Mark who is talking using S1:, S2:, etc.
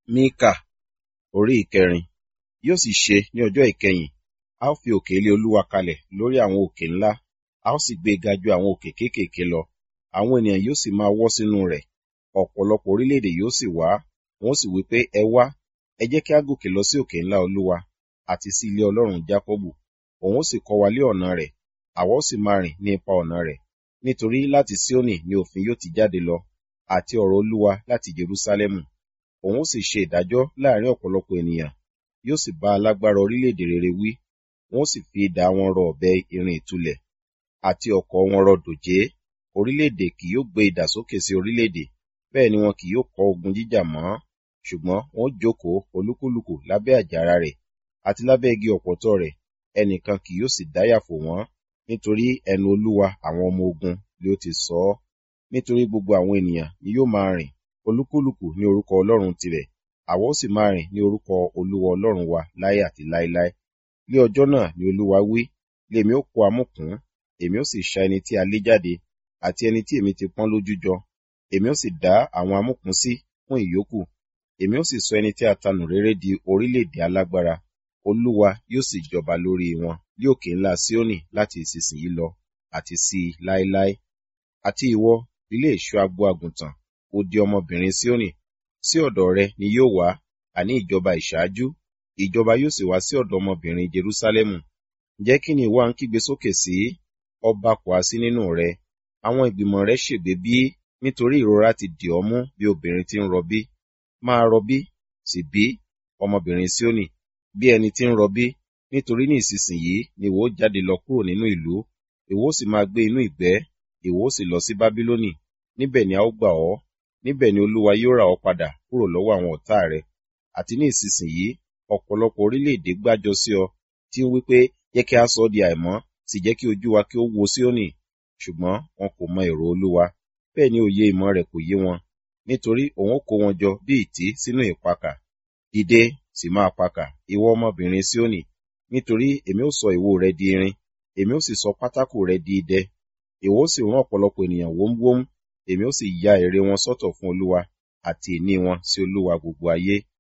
S1: Míkà orí ìkẹrin Yóò sì ṣe ní ọjọ́ ìkẹyìn, a ó fi òkè ilé Olúwa kalẹ̀ lórí àwọn òkè ńlá, a ó sì gbé e ga ju àwọn òkè kéékèèké lọ. Àwọn ènìyàn yóò sì máa wọ́ sínú rẹ̀. Ọ̀pọ̀lọpọ̀ orílẹ̀-èdè yóò sì wá, wọn ó sì wí pé, Ẹ wá, ẹ jẹ́ kí a gòkè lọ sí òkè ńlá Olúwa, àti sí ilé Ọlọ́run Jákọ́bù. Òun ó sì kọ́ wa lé ọ̀nà rẹ̀, àwa ó sì máa rìn ní ipa ọ̀nà rẹ̀. Nítorí láti Síónì ni òfin yóò ti jáde lọ, àti ọ̀rọ̀ Olúwa láti Jerúsálẹ́mù. Òun ó sì ṣe ìdájọ́ láàrin ọ̀pọ̀lọpọ̀ ènìyàn, yóò sì bá alágbára orílẹ̀-èdè rere wí. Wọn ó sì fi idà wọn rọ ọ̀bẹ irin ìtúlẹ̀, àti ọ̀kọ̀ wọn rọ dòjé. Orílẹ̀-èdè kì yóò gbé idà sókè sí orílẹ̀-èdè, bẹ́ẹ̀ ni wọn kì yóò kọ́ ogun jíjà mọ́. Ṣùgbọ́n wọn ó jókòó olúkúlùkù lábẹ́ àjàrà rẹ̀, àti lábẹ́ igi ọ̀pọ̀tọ́ rẹ̀, ẹnìkan kì yóò sì dáyà fò wọ́n, nítorí ẹnu Olúwa àwọn ọmọ ogun ni ó ti sọ ọ́. Nítorí gbogbo àwọn ènìyàn ni yóò máa rìn, olúkúlùkù ní orúkọ Ọlọ́run tirẹ̀, àwa ó sì máa rìn ní orúkọ Olúwa Ọlọ́run wa láé àti láéláé. Ní ọjọ́ náà ni Olúwa wí, lèmi ó kó amúkùn, èmi ó sì ṣa ẹni tí a lé jáde, àti ẹni tí èmi ti pọ́n lójú jọ. Èmi ó sì dá àwọn amúkùn sí fún ìyókù. Èmi ó sì sọ ẹni tí a tanù réré di orílẹ̀-èdè alágbára. Olúwa yóò sì jọba lórí wọn ní òkè ńlá Síónì láti ìsinsìnyí lọ àti sí i láéláé. Àti ìwọ, ilé ìṣọ́ agbo àgùntàn, odi ọmọbìnrin Síónì, sí ọ̀dọ̀ rẹ ni yóò wá, àní ìjọba ìṣáájú, ìjọba yóò sì wá sí ọ̀dọ̀ ọmọbìnrin Jerúsálẹ́mù. Ǹjẹ́ kí ni ìwọ ń kígbe sókè sí? Ọba kò ha sí nínú rẹ. Àwọn ìgbìmọ̀ rẹ ṣègbé bí, nítorí ìrora ti dì ọ́ mú bí obìnrin tí ń rọbí. Máa rọbí, sì bí, ọmọbìnrin Síónì, bí ẹni tí ń rọbí, nítorí ní ìsinsìnyí ni ìwọ ó jáde lọ kúrò nínú ìlú, ìwọ ó sì máa gbé inú ìgbẹ́, ìwọ ó sì lọ sí Bábílónì, níbẹ̀ ni a ó gbà ọ́, níbẹ̀ ni Olúwa yóò rà ọ́ padà kúrò lọ́wọ́ àwọn ọ̀tá rẹ. Àti ní ìsinsìnyí, ọ̀pọ̀lọpọ̀ orílẹ̀-èdè gbájọ sí ọ, tí ń wí pé, jẹ́ kí a sọ ọ́ di àìmọ́, sì jẹ́ kí ojú wa kí ó wo Síónì. Ṣùgbọ́n wọn kò mọ èrò Olúwa, bẹ́ẹ̀ ni òye ìmọ̀ rẹ̀ kò yé wọn, nítorí òun ó kó wọn jọ bí ìtí sínú ìpakà. Dìde, sì máa pakà, ìwọ ọmọbìnrin Síónì, nítorí èmi ó sọ ìwo rẹ di irin, èmi ó sì sọ pátákò rẹ di idẹ. Ìwọ ó sì rán ọ̀pọ̀lọpọ̀ ènìyàn wómúwómú, èmi ó sì ya ère wọn sọ́tọ̀ fún Olúwa, àti ìní wọn sí Olúwa gbogbo ayé.